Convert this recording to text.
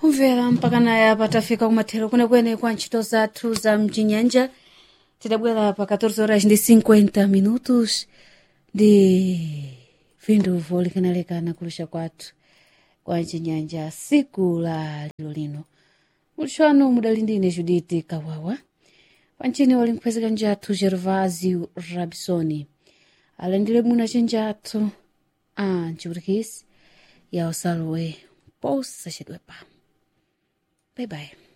kumvera mpaka naye patafika kumathero kwenekwene kwa ntchito zathu za mchinyanja tidabwera pa 14 horas ndi 50 minutos ndi vindu volekanalekana kulusha kwathu kwa mchinyanja siku la lero lino mulixano mudali ndine judite kawawa pancini wali nkuphezeka njathu gervasio rabisoni alandire muna cinjathu a nciputikisi ya usalowe posachedwepa bye bye